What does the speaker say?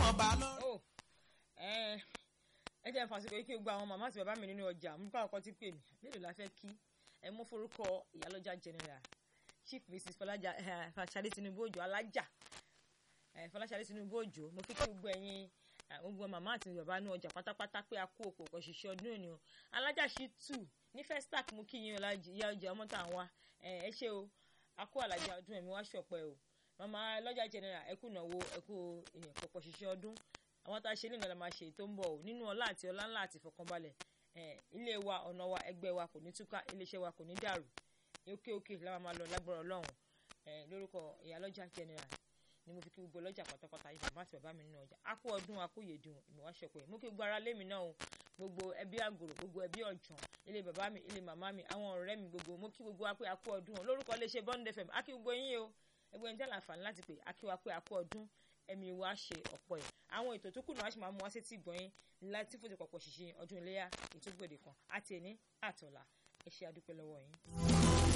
mọ̀ bá lọ. ó ẹ ẹ jẹ́ fàṣíkò yìí kí gbogbo àwọn màmá àti bàbá mi nínú ọjà mú káwọn kan ti pè mí mélòó la fẹ́ kí ẹ mú forúkọ ìyálọ́jà general chief mrs fọlájà fàṣàdé tinubu òjò alájà ẹ fọláṣadé tinubu òjò mo kí kí gbogbo ẹ̀yin ẹ, gbogbo màmá àti bàbá nínú ọjà pátápátá pé a kú òkò ọkọ̀ ṣiṣẹ́ ọdún òní o alájà ṣí tù ní festac mú kí yín ọlájì ìyá ọjà ọmọ tá à ń wá ẹ ẹ ṣé o a kú àlàjá ọdún ẹ̀mí wá ṣọ̀pẹ́ o màmá lọ́jà general ẹ kú ìnáwó ẹ kú èèyàn pọ̀pọ̀ ṣiṣẹ́ ọdún àwọn tá a ṣe nílò la máa ṣe tó ń bọ̀ o nínú ọlá àti ọlá ńlá àti ìfọkànbalẹ̀ ẹ ilé wa ọ̀nà wa ẹgbẹ́ wa kò ní túká iléeṣẹ́ wa kò ní dàrú òkè òkè la máa lọ lágbára ọlọ́run ẹ lórúkọ ìyálọ́jà general ni mo fi kí gbogbo ọlọ́jà pátápátá yìí bàbá àti bàbá mi nínú ọjà a kú ọdún a kú yèdùn ìmọ̀wá ṣọ̀pẹ́ mo kí gbogbo ara lémi náà o gbogbo ẹbí àgòrò gbogbo ẹbí ọ̀jọ̀n ilé bàbá mi ilé màmá mi àwọn ọ̀rẹ́ mi gbogbo mo kí gbogbo wa pé a kú ọdún o lórúkọ iléeṣẹ́ Bond FM a kí gbogbo yín o ẹgbẹ́ ní tẹ́lẹ̀ àǹfààní láti pè a kí wa pé a kú ọdún ẹ̀mí wa ṣe ọ̀pọ̀ ẹ̀ àwọn ètò tó kù náà a ṣì máa mú wá sétí ìgbọ̀nyín láti fòtò pọ̀pọ̀ ṣìṣe ọdún iléyà ètò gbòde kan àti ẹ̀ní àtọ̀là ẹ ṣé a dúpẹ́ lọ́wọ́ yín.